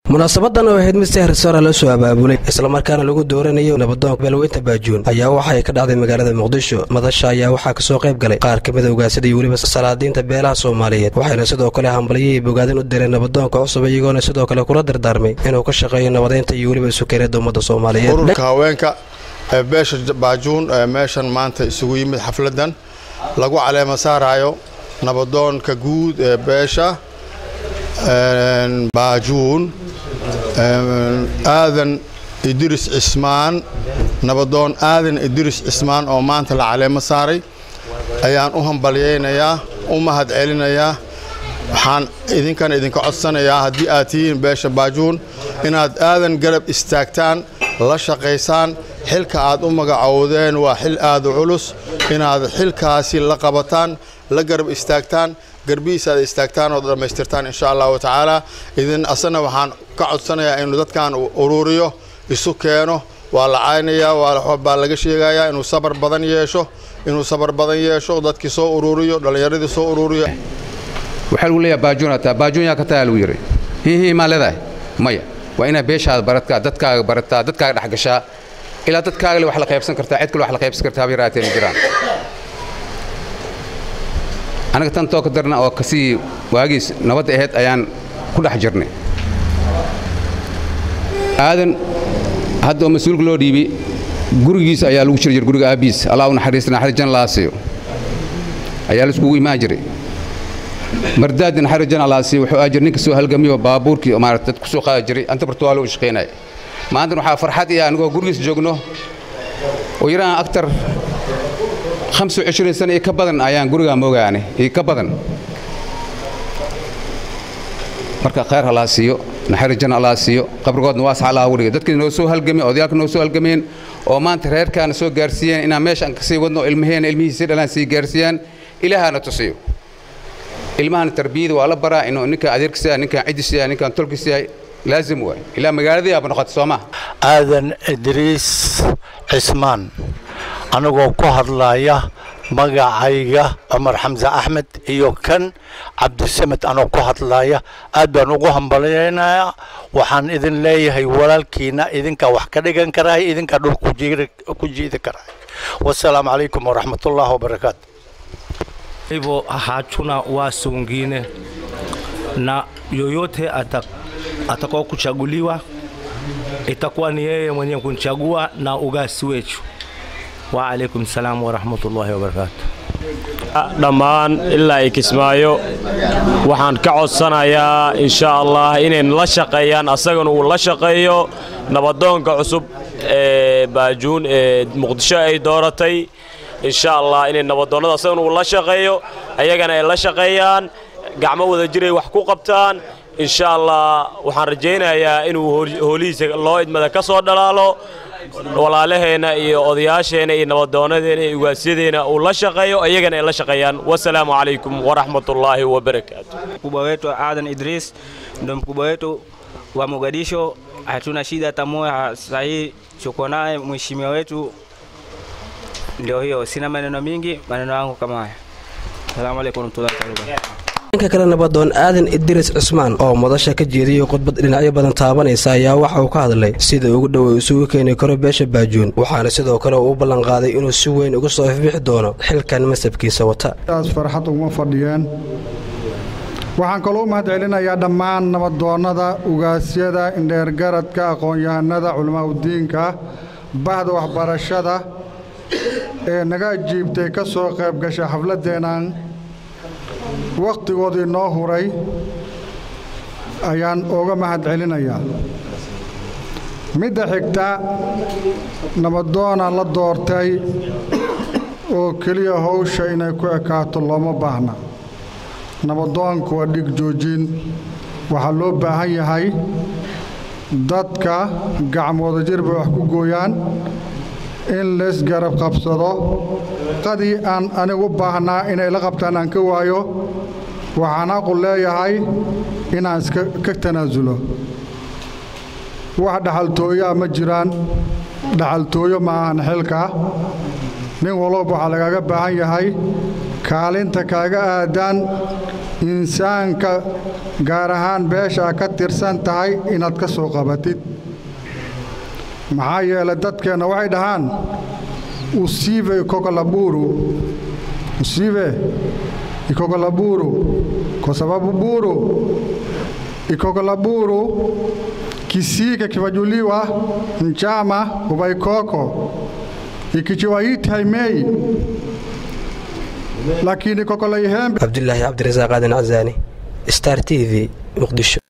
munaasabadan oo ahayd mid si hersara loo soo abaabulay islamarkaana lagu dooranayo nabadoonka beelweynta baajuun ayaa waxay ka dhacday magaalada muqdisho madasha ayaa waxaa kasoo qayb galay qaar ka mida ogaansada iyo weliba salaadiinta beelaha soomaaliyeed waxayna sidoo kale hambalyihii bogaadin u direen nabadoonka cusub iyagoona sidoo kale kula dardaarmay inuu ka shaqeeyo nabadeynta iyo weliba isukeneeda ummadda soomaaliyeed ururka haweenka ee beesha baajuun ee meeshan maanta isugu yimid xafladan lagu caleema saarayo nabadoonka guud ee beesha baajuun aadan idris cismaan nabadoon aadan idris cismaan oo maanta la caleemo saaray ayaan u hambalyaynayaa u mahad celinayaa waxaan idinkan idinka codsanayaa haddii aad tihiin beesha baajuun inaad aadan garab istaagtaan la shaqaysaan xilka aad u magacowdeen waa xil aada culus inaad xilkaasi la qabataan la garab istaagtaan garbihiisa aad istaagtaan oo dhammaystirtaan insha allahu tacaala idin asana waxaan ka codsanayaa inuu dadkan ururiyo isu keeno waa la caynayaa baa laga sheegayaa inuu sabar badan yeesho inuu sabar badan yeesho dadkii soo ururiyo dhallinyaradii soo ururiyo waxaa lagu leeyahay baajuun ataa baajuun yaa ka tagaa lagu yidhi hiihii maa leedahay maya waa inaad beeshaada barataa dadkaaga barataa dadkaaga dhexgashaa ilaa dadkaaga le wax la qaybsan kartaa cid kale wax la qaybsan kartaa haba yaraateen ma jiraan anaga tan too ka darna oo kasii waagiis nabadda ahayd ayaan ku dhex jirnay aadan hadda oo mas-uulka loo dhiibi gurigiisa ayaa lagu jiri jiray guriga aabbiis allah u naxariista naxariis jan laasiyo ayaa la iskugu imaan jiray mardaadi naxariis jan laasiyo wuxuu aa jiray ninka soo halgamiyo baabuurkii maarata dad ku soo qaadi jiray anta bartuwaalo u shaqaynaya maantana waxaa farxad iyo anigoo gurigiisa joogno oo yaraan aktar hamsa cishriin sana iyo ka badan ayaan gurigaa moogaane iyo ka badan marka khayr halaa siiyo naxariis jan allaa siiyo qabrigoodna waasa allaha uga dhigay dadkii noo soo halgameen odayaalka noo soo halgameen oo maanta reerkaana soo gaarsiiyeen inaan meeshaan ka sii wadno ilmaheena ilmihiisi dhalaan sii gaarsiiyaan ilaahana tusiyo ilmahana tarbiyada waa la baraa inuu ninkaan adeerkis yahay ninkaan ciddis yahay ninkaan tolkis yahay laazim waay ilaa magaaladii aaba noqota soo maha aadan idriis cismaan anigoo ku hadlaya magacayga cumar xamse axmed iyo kan cabdisamed anoo ku hadlaya aad baan ugu hambalyaynayaa waxaan idin leeyahay walaalkiina idinkaa wax ka dhigan karahay idinkaa dhul ku jiidi karahay wasalaamu calaykum waraxmatullahi wabarakaatu hivyo hatuna wasi wengine na yoyote atakao kuchaguliwa itakuwa ni yeye mwenyewe kunichagua na ugasi wetu waalaikum salaam waraxmatullaahi wabarakaatu dhammaan ilaa ay kismaayo waxaan ka codsanayaa insha allah inay la shaqeeyaan asagana uu la shaqeeyo nabadoonka cusub ee baajuun ee muqdisho ay dooratay insha allah inay nabadoonnada asagana uu la shaqeeyo ayagana ay la shaqeeyaan gacmo wada jiray wax ku qabtaan insha allah waxaan rajaynayaa inuu hoolihiisa loo idmada ka soo dhalaalo walaalaheenna iyo odayaasheenna iyo nabadoonadeena iyo ugaasyadeena uu la shaqeeyo iyagana ay la shaqeeyaan wasalaamu calaykum waraxmatullaahi wabarakaatu mkubwa wetu Adan Idris ndo mkubwa wetu wa Mogadisho. Hatuna shida hata moja sahii, tuko naye mheshimiwa wetu. Ndio hiyo, sina maneno mingi, maneno yangu kama haya. Asalamu alaykum warahmatullahi wabarakatuh. dhanka kale nabadoon aadan idris cismaan oo madasha ka jeediyey khudbad dhinacyo badan taabanaysa ayaa waxa uu ka hadlay sida ugu dhow isugu keeni karo beesha baajuun waxaana sidoo kale uu u ballanqaaday inuu si weyn uga soo ifbixi doono xilkan masabkiisa wata taas farxad uguma fadhiyeen waxaan kaloo u mahad celinayaa dhammaan nabadoonnada ugaasyada indheergaradka aqoon-yahanada culamaauddiinka bahda waxbarashada ee naga ajiibtay ka soo qayb gashay xafladdeennan wakhtigoodii noo huray ayaan uga mahad celinayaa midda xigta nabadoona la doortay oo keliya hawsha inay ku ekaato looma baahna nabadoonku waa dhig joojin waxaa loo baahan yahay dadka gacmooda jir bay wax ku gooyaan in lays garab qabsado qadii aan anigu u baahnaa inay la qabtaan aan ka waayo waxaan aqu leeyahay inaan iska ka tanaasulo wax dhaxaltooyaa ma jiraan dhaxaltooyo ma ahan xilka nin walba waxaa lagaaga baahan yahay kaalinta kaaga aadaan insaanka gaar ahaan beesha ka tirsan tahay inaad ka soo qabatid maxaa yeelay dadkeenna waxay dhahaan usiive ikokolaburu usiive ikokolaburu kwa sababu buru ikokolaburu kisike kivajuliwa mchama uvaikoko ikichiwaiti haimei lakini kokolai hembe cabdulaahi cabdirasaaq aadan casaani star t v muqdisho